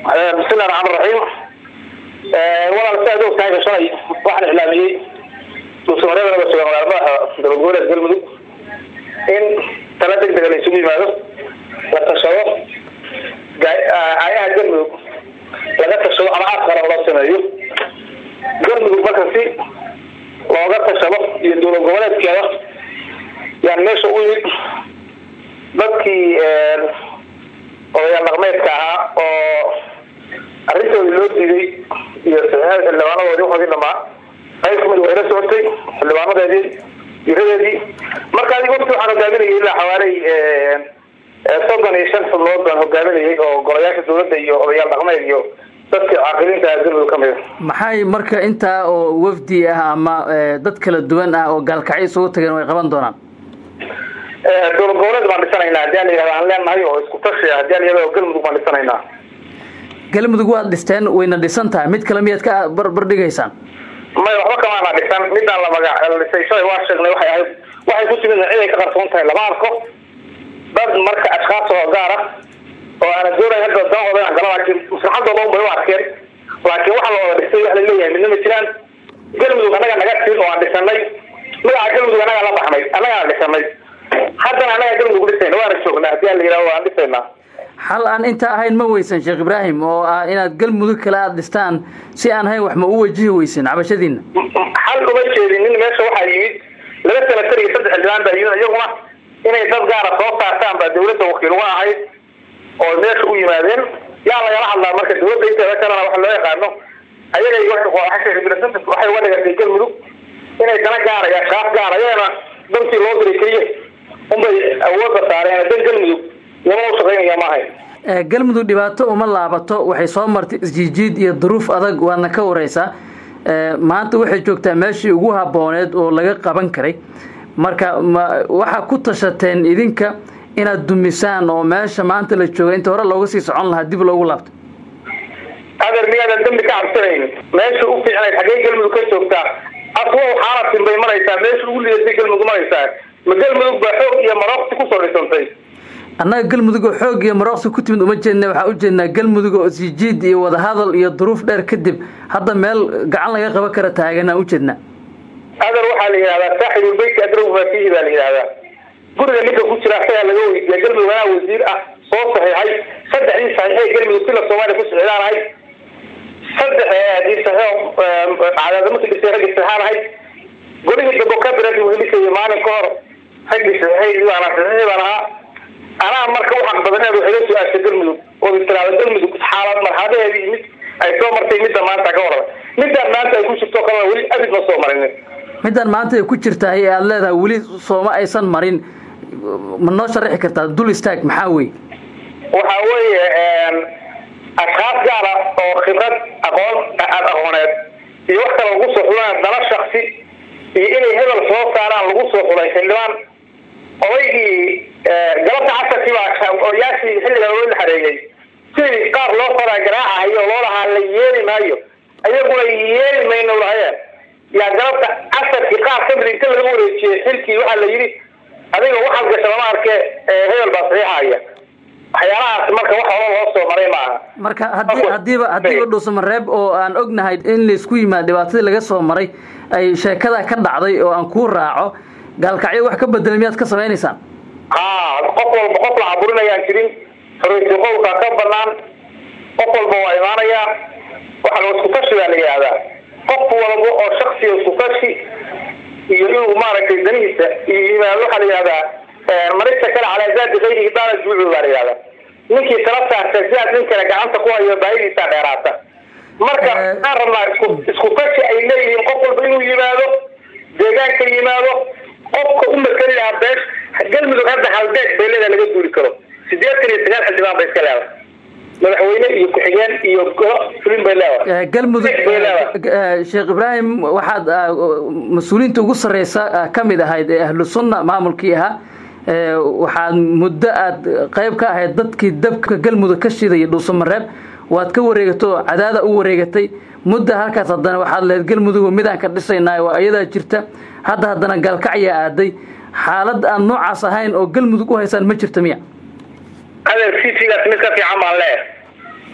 bismillahi raxmaan raxiim walaal si aad og tahay shalay waxaan iclaamiyey dhuusamareedana ba sugan walaal madaxa dowlad goboleed galmudug in tala deg dega la isugu yimaado la tashado aayaha galmudug laga tashado ama aad qaran loo sameeyo galmudug marka si looga tashado iyo dowlad goboleedkeeda yaan meesha u yimid dadkii odayaal dhaqmeedka ahaa oo arrintoodii loo diiday iyo saxiixada xildhibaanadoodii waxoodii dhamaa qayb kamid waa ila socotay xildhibaanadeedii jiradeedii marka adig wafti waxaan hogaaminayay ilaa xawaaley soddon iyo shan xubnood baan hogaaminayay oo golayaasha dawladda iyo odayaal dhaqmeed iyo dadka caaqiliinta galmudug ka mida maxay marka intaa oo wafdi ah ama dad kala duwan ah oo gaalkacyo isugu tageen way qaban doonaan dowlad goboleed baan dhisanaynaa hadii a la yihahda aan leenahay oo isku tashi ah hadii a la yihahda galmudug baan dhisanaynaa galmudug waad dhisteen wayna dhisan tahay mid kale miyaad ka barbardhigaysaan may waxba kamaana dhisan midaan la magac dhisay shalay waa sheegnay waxay ahayd waxay ku timid cid ay ka qarsoon tahay lama arko dad marka ashkaas oo gaar ah oo aana doonay hadda danahooda inaan gala laakiin maslaxadooda un bay u arkeen laakiin waxa la wada dhistay wax la leeyahay midna ma jiraan galmudug annaga naga tin oo aan dhisanay magaca galmudug annagaa la baxnay annagaan dhisanay haddana annagaa galmudug dhisayna waana joognaa hadii a la yihahdo waan dhisaynaa xal aan intaa ahayn ma weysan sheekh ibraahim oo ah inaad galmudug kale aada dhistaan si aan ahayn wax ma u wajihi weysin cabashadiina xal uma jeedin nin meesha waxaa yimid laba senatar iyo saddex xildhibaan baa yimid iyaguna inay dad gaara soo saartaan baa dawladda wakiil uga ahayd oo meesha u yimaadeen yaa lagala hadlaa marka dawladda inteeda kalena waxa loo yaqaano ayaga waxay uga dhigatay galmudug inay dana gaaraya shaaf gaara ayagana dantii loo diray keliya unbay awoodda saareen dan galmudug galmudug dhibaato uma laabato waxay soo martay isjiijiid iyo duruuf adag waadna ka wareysaa maanta waxay joogtaa meeshii ugu habooneed oo laga qaban karay marka waxaa ku tashateen idinka inaad dumisaan oo meesha maanta la jooga inta hore looga sii socon lahaa dib loogu laabto adeer miyaadan dambi ka cabsanayn meesha u fiicnayd xaggee galmudug ka joogtaa aswa xaalatin bay maraysaa meesha ugu lidatay galmudug maraysaa ma galmudug baa xoog iyo marooqsi kusoo dhisantay annaga galmudug oo xoog iyo marooqsi ku timid uma jeedna waxaan u jeednaa galmudug oo sijiid iyo wadahadal iyo duruuf dheer kadib hadda meel gacan laga qaban kara taaganaan u jeednaa adeer waxaa la yidhahdaa saaxibulbeytka adrow mafiihi baa la yidhahdaa guriga ninka ku jira asagaa laga weydiiya galmudug anaa wasiir ah soo saxiixay saddexdii saxiixay galmudug sila soomaaliya ku sicdaanahay saddexdii saxiix cadaadamarkii dhisay raggii saxaanahay golihii dambo kabirat wehlisay maalin ka hor raggii saxiixay baan saxiixi baan ahaa anaa marka waxaq badaneed waxay la su-aashay galmudug oo istiraada galmudug xaalad marxadaheedii imid ay soo martay midda maanta ka warada midaan maanta ay ku jirto kalena weli abid ma soo marinin midaan maanta ay ku jirtahay ee aada leedahay weli sooma aysan marin ma noo sharaxi kartaa dul istaag maxaa wey waxa weeye ashkaas gaara oo khibrad aqoon ad aqooneed iyo wax kale lagu soo xulaan dala shaksi iyo inay hebel soo saaraan lagu soo xulay xildhibaan odaygii galabta casarkii baa odayaashii xilliga loo la xareeyey sidii qaar loo faraa garaacahayo oo loo lahaa la yeeli maayo ayaguna yeeli mayno lahayeen yaa galabta casarkii qaar kamid inta laga wareejiyey xilkii waxaa la yidhi adiga waxaad gasha lama arke hebel baa saxiixaya waxyaalahaas marka wax hore loo soo maray maaha marka hadii hadiiba hadiiba dhuusamareeb oo aan ognahay in laysku yimaado dhibaatadii laga soo maray ay sheekada ka dhacday oo aan kuu raaco gaalkacyo wax ka bedela miyaad ka samaynaysaan ha qof walba qof la caburinayaan jirin xoreysi qowlkaa ka banaan qof walba waa imaanayaa waxa la isku tashi baa la yihahdaa qof walba oo shaksiga isku tashi iyo inuu maaragtay danihiisa iyo yimaado waxaa la yihahdaa marista kale calaa zaadi kayrihi daala juucu baa la yihahdaa ninkii tala saarta sidaas nin kale gacanta ku hayo baahidiisaa dheeraata marka waxaan rabnaa isku isku tashi ay leeyihiin qof walba inuu yimaado deegaanka yimaado qofka u makeli lahaa beesh galmudug hadda halbeeg bay leedaha laga duuli karo sideetan iyo sagaal xildhibaan bay iska leedahay madaxweyne iyo ku-xigeen iyo golo fulin bay leedahay galmudug sheekh ibraahim waxaad mas-uuliyiinta ugu sareysa ka mid ahayd ee ahlu sunna maamulkii ahaa waxaad muddo aad qayb ka ahayd dadkii dabka galmudug ka shidaya dhuusamareeb waad ka wareegatay oo cadaada u wareegatay mudda halkaas haddana waxaad lehed galmudug midaan ka dhisaynaa waa iyadaa jirta hadda haddana gaalkacyaa aaday xaalad aan noocaas ahayn oo galmudug u haysaan ma jirta miya adeer citigaas mid ka fiican baan leeyahay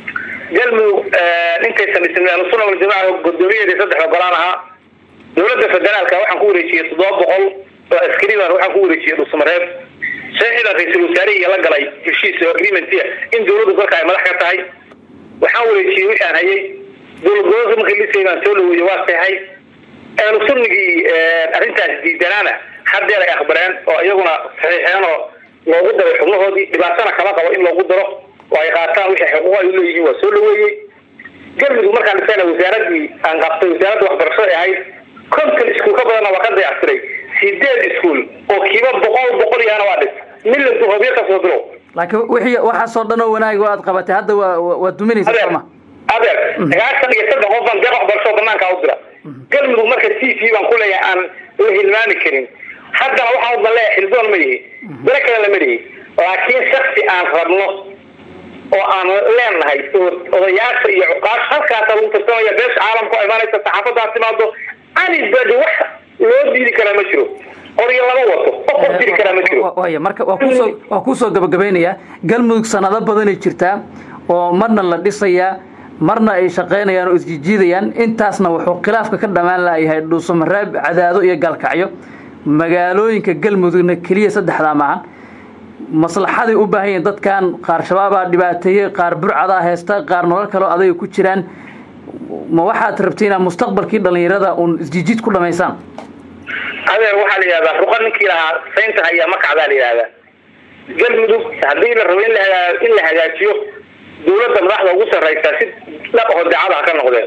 galmudug ninkaysan dhismin ahlusuna waljamaca gudoomiyaheeda saddexda golaan ahaa dowladda federaalka waxaan ku wareejiyey toddoba boqol oo askariban waxaan ku wareejiyey dhusmareeb saxiidan ra-iisul wasaarihii la galay heshiis oo agreementia in dowladdu dalka ay madax ka tahay waxaan wareejiyey wixii aan hayay dowlad gobolka markii dhisay baan soo dhaweeyey waa seexay ahlu sunnigii arrintaas diidanaana haddeer ay aqbaleen oo iyaguna saxiixeen oo loogu daray xubnahoodii dhibaatana kama qabo in loogu daro oo ay qaataan wixii xuquuq ay uleeyihiin waa soo dhaweeyey galmudug markaan dhisayna wasaaradii aan qabtay wasaaradda waxbarashada ahayd konton iskuul ka badanna waa ka dayactiray sideed iskuul oo kiiba boqol boqol yaana waa dhis miladu hobyo kasoo bilow laakiin wixii waxaasoo dhan oo wanaag aad qabatay hadda waa waa duminaysa sooma adeer sagaashan iyo saddex qof baan deeq waxbarasho banaanka u dira galmudug marka t v baan ku leeyahay aan la hilmaami karin haddana waxaan udan leeyahay xildoon ma yihi dalo kale lama dhihi laakiin shaksi aan rabno oo aan leenahay odayaasha iyo cuqaasha halkaasa lagu tartamaya beesha caalamka oo imaanaysa saxaafaddaa timaado anibadi wax loo diidi karaa ma jiro qoryo lama wato qof qof diri karaa ma jiro waya marka waa kuusoo waa kuusoo gabagabaynayaa galmudug sanado badanay jirtaa oo marna la dhisayaa marna ay shaqaynayaan oo isjijiidayaan intaasna wuxuu khilaafka ka dhammaan layahay dhuusamareeb cadaado iyo gaalkacyo magaalooyinka galmudugna keliya saddexdaa maahan maslaxaday u baahan yihiin dadkan qaar shabaabaa dhibaateeyey qaar burcadaa haysta qaar nolol kaleo adayga ku jiraan ma waxaad rabti inaad mustaqbalkii dhalinyarada uun isjijiid ku dhamaysaan adeer waxaa la yidhahdaa ruqa ninkii lahaa saynta hayaa makacdaa la yidhahdaa galmudug haddii la rabo in la in la hagaajiyo dawladda madaxda ugu sarraysa si dhaqaho daacada ha ka noqdeen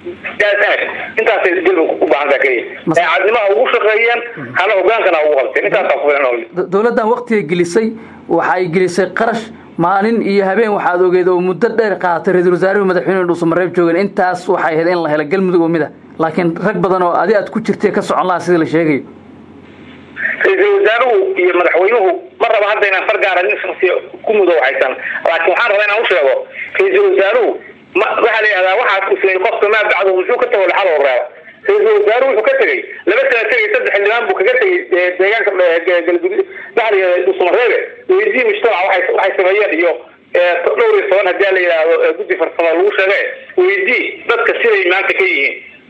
intaasay galmudug u baahantaa keliya daacadnimaha ugu shaqeeyeen hana hogaankana ugu qabteen intaasaa ku filan dawladdan waktiga gelisay waxay gelisay qarash maalin iyo habeen waxaad ogeed oo muddo dheer qaadatay ra-isul wasaaruhu madaxweyne dhuusamareeb joogeen intaas waxay ahayd in la helo galmudug oo mid a laakiin rag badan oo adi aad ku jirtay ka socon lahaa sida la sheegayo ra-iisul wasaaruhu iyo madaxweynuhu ma raba hadda inaan far gaara nin shaksiya ku mudow haysan laakiin waxaan rabaa inaan u sheego ra-iisul wasaaruhu ma waxaa la yidhahdaa waxaad usmay qofka maa bacdo muxuu ka tago laxal oo reeba ra-iisul wasaaruhu wuxuu ka tegey laba sana tegay saddex xildhibaan buu kaga tegay deegaanka galgudud baxriga dhuusamareebe weydii mujtamac waxay waxay sameeyeen iyo dhowr iyo toban haddii la yidhaahdo guddi farsamo lagu sheege weydii dadka siday maanta ka yihiin